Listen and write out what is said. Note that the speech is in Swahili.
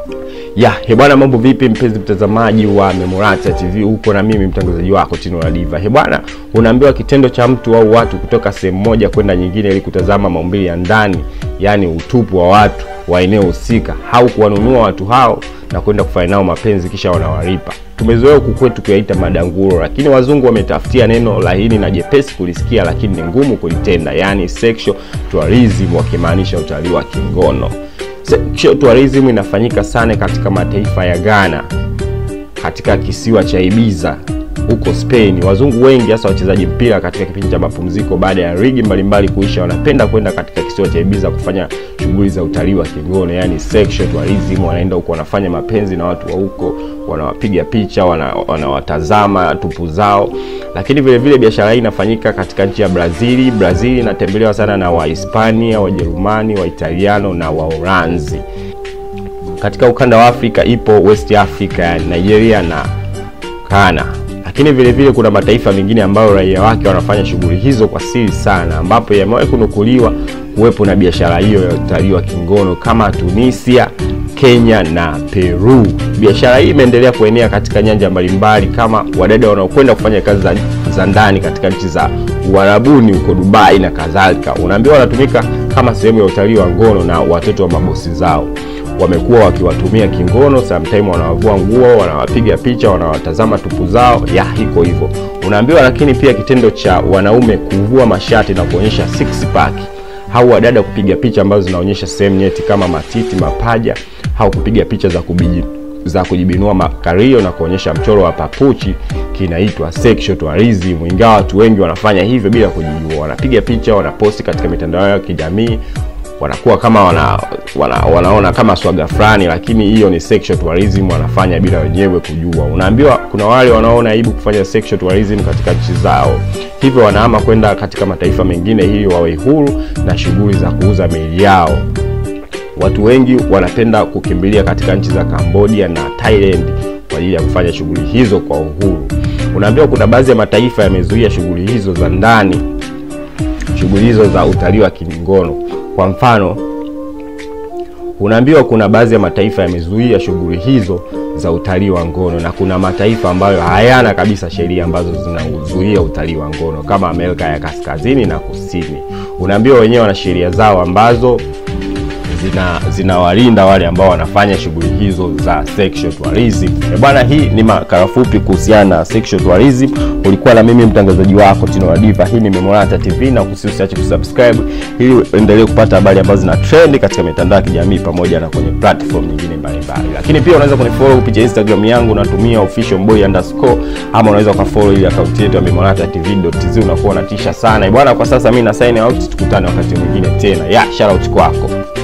ya hebwana mambo vipi mpenzi mtazamaji wa memorata tv huko na mimi mtangazaji wako tino la diva hebwana unaambiwa kitendo cha mtu au watu kutoka sehemu moja kwenda nyingine ili kutazama maumbili ya ndani yaani utupu wa watu wa eneo husika au kuwanunua watu hao na kwenda kufanya nao mapenzi kisha wanawalipa tumezoea huku kwetu kuyaita madanguro lakini wazungu wametafutia neno laini na jepesi kulisikia lakini ni ngumu kulitenda yaani sexual tourism wakimaanisha utalii wa kingono sexual tourism inafanyika sana katika mataifa ya Ghana, katika kisiwa cha Ibiza huko Spain. Wazungu wengi hasa wachezaji mpira katika kipindi cha mapumziko baada ya ligi mbalimbali kuisha, wanapenda kwenda katika kisiwa cha Ibiza kufanya shughuli za utalii wa kingono, yani sexual tourism. Wanaenda huko wanafanya mapenzi na watu wa huko, wanawapiga picha, wanawatazama wana tupu zao. Lakini vile vile biashara hii inafanyika katika nchi ya Brazili. Brazili inatembelewa sana na Wahispania, Wajerumani, Waitaliano na Waholanzi. Katika ukanda wa Afrika ipo West Africa, yani Nigeria na Ghana lakini vile vile kuna mataifa mengine ambayo raia wake wanafanya shughuli hizo kwa siri sana, ambapo yamewahi kunukuliwa kuwepo na biashara hiyo ya utalii wa kingono kama Tunisia, Kenya na Peru. Biashara hii imeendelea kuenea katika nyanja mbalimbali kama wadada wanaokwenda kufanya kazi za, za ndani katika nchi za Uarabuni huko Dubai na kadhalika. Unaambiwa wanatumika kama sehemu ya utalii wa ngono na watoto wa mabosi zao wamekuwa wakiwatumia kingono, sometime wanawavua nguo, wanawapiga picha, wanawatazama tupu zao, ya hiko hivyo unaambiwa. Lakini pia kitendo cha wanaume kuvua mashati na kuonyesha six pack au wadada kupiga picha ambazo zinaonyesha sehemu nyeti kama matiti, mapaja au kupiga picha za kubiji za kujibinua makario na kuonyesha mchoro wa papuchi kinaitwa sexual tourism. Ingawa watu wengi wanafanya hivyo bila kujijua, wanapiga picha, wanaposti katika mitandao yao ya kijamii wanakuwa kama wana, wana, wanaona kama swaga fulani, lakini hiyo ni sexual tourism, wanafanya bila wenyewe kujua. Unaambiwa kuna wale wanaona aibu kufanya sexual tourism katika nchi zao, hivyo wanahama kwenda katika mataifa mengine ili wawe huru na shughuli za kuuza miili yao. Watu wengi wanapenda kukimbilia katika nchi za Cambodia na Thailand kwa ajili ya kufanya shughuli hizo kwa uhuru. Unaambiwa kuna baadhi ya mataifa yamezuia shughuli hizo za ndani, shughuli hizo za utalii wa kingono kwa mfano, unaambiwa kuna baadhi ya mataifa yamezuia shughuli hizo za utalii wa ngono na kuna mataifa ambayo hayana kabisa sheria ambazo zinazuia utalii wa ngono kama Amerika ya Kaskazini na Kusini. Unaambiwa wenyewe wana sheria zao ambazo zina zinawalinda wale ambao wanafanya shughuli hizo za sexual tourism. E bwana, hii ni makala fupi kuhusiana na sexual tourism. Ulikuwa na mimi mtangazaji wako Tino wa Diva. Hii ni Memorata TV na usiache kusubscribe ili uendelee kupata habari ambazo zina trend katika mitandao ya kijamii pamoja na kwenye platform nyingine mbalimbali. Lakini pia unaweza kunifollow kupitia Instagram yangu natumia officialboy underscore ama unaweza ukafollow ile akaunti yetu ya Memorata TV.tz unakuwa unatisha sana. E bwana, kwa sasa mimi na sign out, tukutane wakati mwingine tena. Ya, shout out kwako.